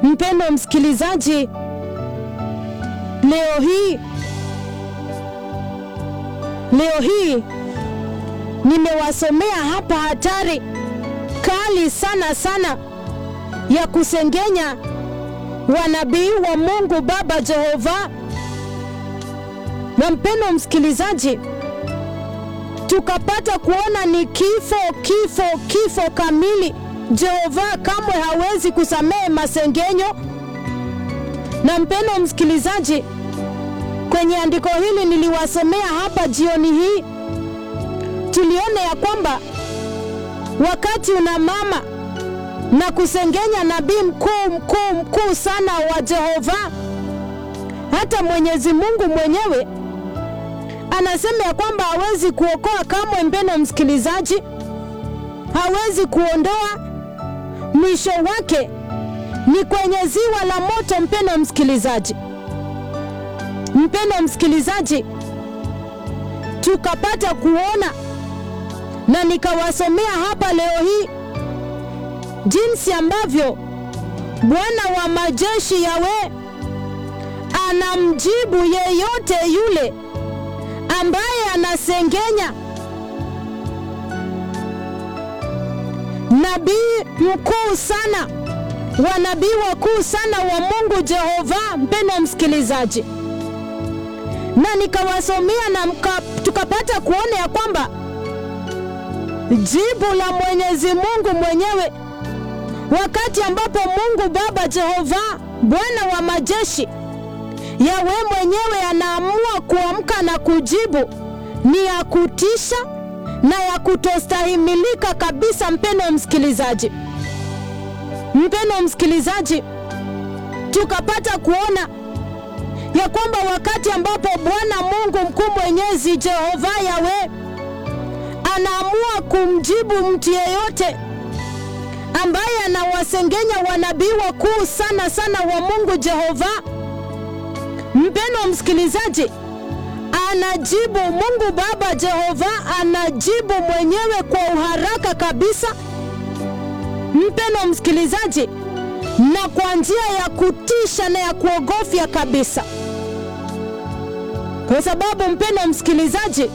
Mpendwa msikilizaji, leo hii leo hii nimewasomea hapa hatari kali sana sana ya kusengenya wanabii wa Mungu Baba Jehova. Na mpendwa msikilizaji, tukapata kuona ni kifo, kifo, kifo kamili. Jehova kamwe hawezi kusamehe masengenyo. Na mpendwa msikilizaji, kwenye andiko hili niliwasomea hapa jioni hii, tuliona ya kwamba wakati una mama na kusengenya nabii mkuu mkuu mkuu sana wa Jehova, hata Mwenyezi Mungu mwenyewe anasema ya kwamba hawezi kuokoa kamwe. Mpendwa msikilizaji, hawezi kuondoa, mwisho wake ni kwenye ziwa la moto. Mpendwa msikilizaji, mpendwa msikilizaji, tukapata kuona na nikawasomea hapa leo hii jinsi ambavyo Bwana wa majeshi Yawe anamjibu yeyote yule ambaye anasengenya nabii mkuu sana wa nabii wakuu sana wa Mungu Jehova. Mpendwa msikilizaji, na nikawasomea na mka, tukapata kuona ya kwamba jibu la Mwenyezi Mungu mwenyewe wakati ambapo Mungu Baba Jehova Bwana wa majeshi Yawe mwenyewe anaamua kuamka na kujibu ni ya kutisha na ya kutostahimilika kabisa. Mpendwa msikilizaji, mpendwa msikilizaji, tukapata kuona ya kwamba wakati ambapo Bwana Mungu mkuu mwenyezi Jehova Yawe anaamua kumjibu mtu yeyote ambaye anawasengenya wanabii wakuu sana sana wa Mungu Jehova. Mpendwa msikilizaji, anajibu Mungu Baba Jehova anajibu mwenyewe kwa uharaka kabisa, mpendwa msikilizaji, na kwa njia ya kutisha na ya kuogofya kabisa, kwa sababu mpendwa msikilizaji,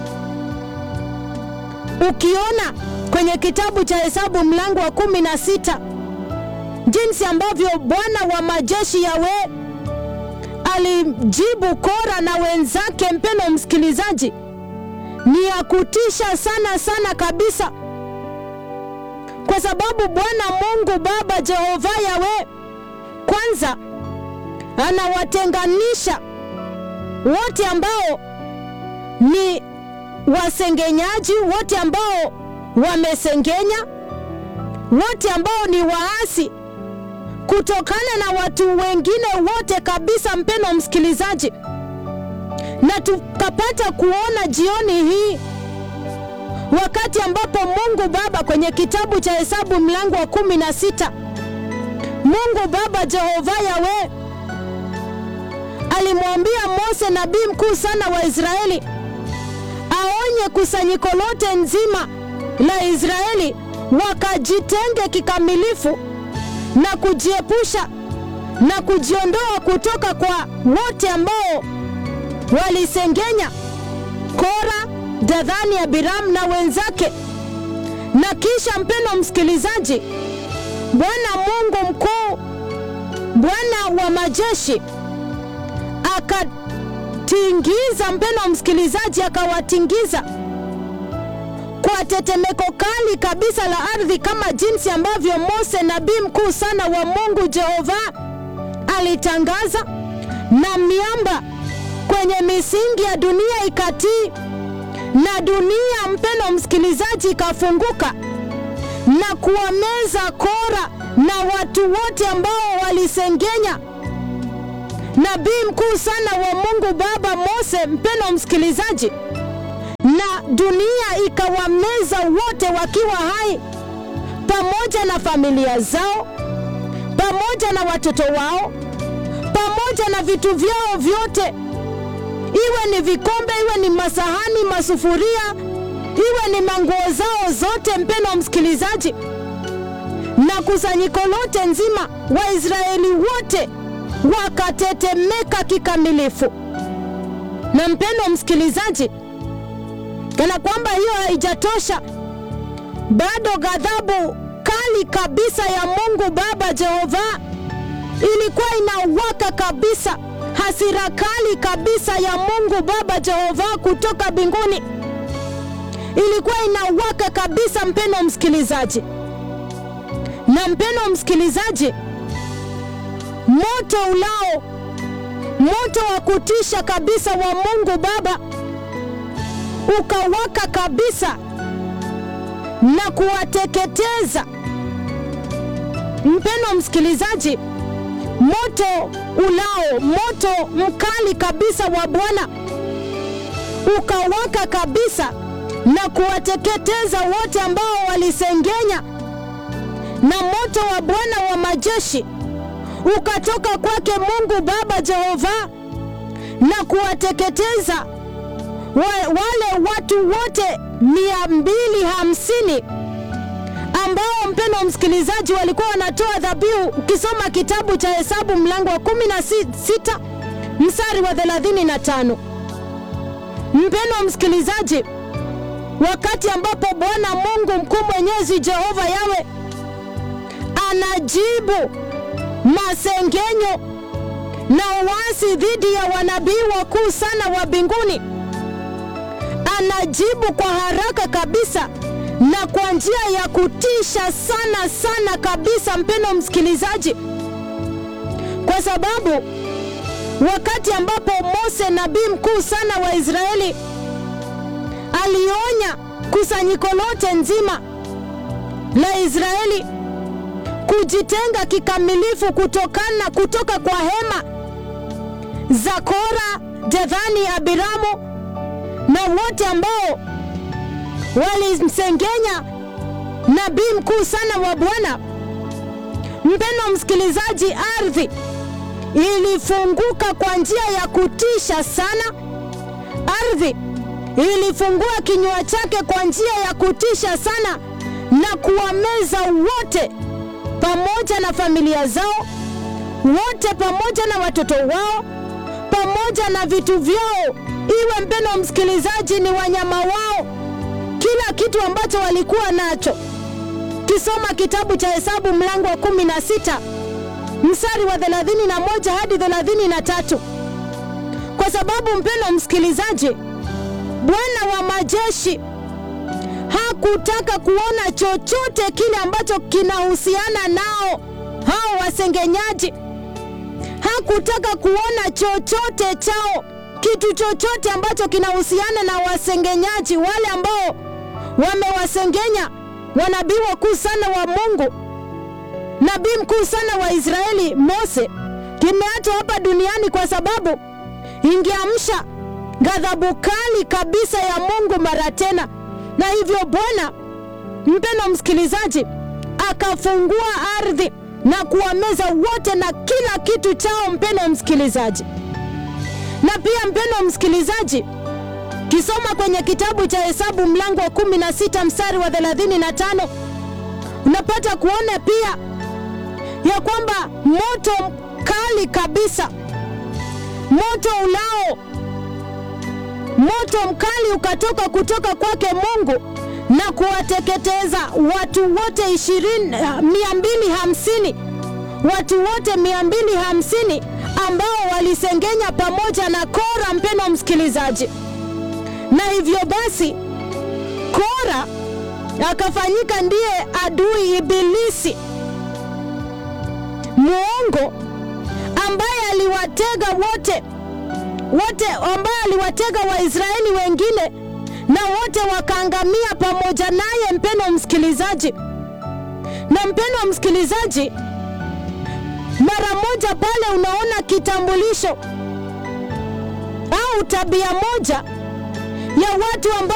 ukiona kwenye kitabu cha Hesabu mlango wa kumi na sita jinsi ambavyo Bwana wa majeshi Yawe alimjibu Kora na wenzake, mpendwa msikilizaji, ni ya kutisha sana sana kabisa, kwa sababu Bwana Mungu Baba Jehova Yawe kwanza anawatenganisha wote ambao ni wasengenyaji, wote ambao wamesengenya, wote ambao ni waasi kutokana na watu wengine wote kabisa, mpendwa msikilizaji, na tukapata kuona jioni hii wakati ambapo Mungu Baba kwenye kitabu cha Hesabu mlango wa kumi na sita Mungu Baba Jehova Yawe alimwambia Mose nabii mkuu sana wa Israeli aonye kusanyiko lote nzima la Israeli wakajitenge kikamilifu na kujiepusha na kujiondoa kutoka kwa wote ambao walisengenya Kora, Dadhani, Abiram na wenzake. Na kisha mpendwa msikilizaji, Bwana Mungu mkuu, Bwana wa majeshi akatingiza, mpendwa msikilizaji, akawatingiza kwa tetemeko kali kabisa la ardhi, kama jinsi ambavyo Mose nabii mkuu sana wa Mungu Jehova alitangaza, na miamba kwenye misingi ya dunia ikatii, na dunia, mpendwa msikilizaji, ikafunguka na kuwameza Kora na watu wote ambao walisengenya nabii mkuu sana wa Mungu Baba Mose, mpendwa msikilizaji na dunia ikawameza wote wakiwa hai, pamoja na familia zao, pamoja na watoto wao, pamoja na vitu vyao vyote, iwe ni vikombe, iwe ni masahani, masufuria, iwe ni manguo zao zote, mpendwa msikilizaji, na kusanyiko lote nzima, Waisraeli wote wakatetemeka kikamilifu. Na mpendo msikilizaji, kana kwamba hiyo haijatosha, bado ghadhabu kali kabisa ya Mungu Baba Jehova ilikuwa inawaka kabisa, hasira kali kabisa ya Mungu Baba Jehova kutoka mbinguni ilikuwa inawaka kabisa, mpendo msikilizaji. Na mpendo msikilizaji, moto ulao, moto wa kutisha kabisa wa Mungu Baba ukawaka kabisa na kuwateketeza. Mpendo msikilizaji, moto ulao, moto mkali kabisa wa Bwana ukawaka kabisa na kuwateketeza wote ambao walisengenya, na moto wa Bwana wa majeshi ukatoka kwake Mungu Baba Jehova na kuwateketeza wa, wale watu wote mia mbili hamsini ambao mpendo msikilizaji, walikuwa wanatoa dhabihu. Ukisoma kitabu cha Hesabu mlango wa kumi na sita mstari wa thelathini na tano mpendo msikilizaji, wakati ambapo Bwana Mungu mkuu mwenyezi Jehova Yawe anajibu masengenyo na uasi dhidi ya wanabii wakuu sana wa mbinguni, anajibu kwa haraka kabisa na kwa njia ya kutisha sana sana kabisa, mpendo msikilizaji, kwa sababu wakati ambapo Mose nabii mkuu sana wa Israeli alionya kusanyiko lote nzima la Israeli kujitenga kikamilifu kutokana kutoka kwa hema za Kora, Dedhani, Abiramu na wote ambao walimsengenya nabii mkuu sana wa Bwana. Mpendo msikilizaji, ardhi ilifunguka kwa njia ya kutisha sana. Ardhi ilifungua kinywa chake kwa njia ya kutisha sana na kuwameza wote pamoja na familia zao, wote pamoja na watoto wao, pamoja na vitu vyao, iwe mpendo msikilizaji, ni wanyama wao, kila kitu ambacho walikuwa nacho. Kisoma kitabu cha Hesabu mlango wa kumi na sita mstari wa thelathini na moja hadi thelathini na tatu kwa sababu mpendo msikilizaji, Bwana wa majeshi hakutaka kuona chochote kile ambacho kinahusiana nao hao wasengenyaji. Hakutaka kuona chochote chao, kitu chochote ambacho kinahusiana na wasengenyaji wale ambao wamewasengenya wanabii wakuu sana wa Mungu, nabii mkuu sana wa Israeli Mose, kimeachwa hapa duniani kwa sababu ingeamsha ghadhabu kali kabisa ya Mungu mara tena na hivyo Bwana mpendo msikilizaji, akafungua ardhi na kuwameza wote na kila kitu chao, mpendo msikilizaji. Na pia mpendo msikilizaji, kisoma kwenye kitabu cha Hesabu mlango wa kumi na sita mstari wa thelathini na tano unapata kuona pia ya kwamba moto kali kabisa, moto ulao moto mkali ukatoka kutoka kwake Mungu na kuwateketeza watu wote ishirini mia mbili hamsini watu wote mia mbili hamsini ambao walisengenya pamoja na Kora, mpendo msikilizaji. Na hivyo basi Kora akafanyika ndiye adui ibilisi muongo ambaye aliwatega wote wote ambaye aliwatega Waisraeli wengine na wote wakaangamia pamoja naye, mpendo msikilizaji. Na mpendo msikilizaji, mara moja pale unaona kitambulisho au tabia moja ya watu ambao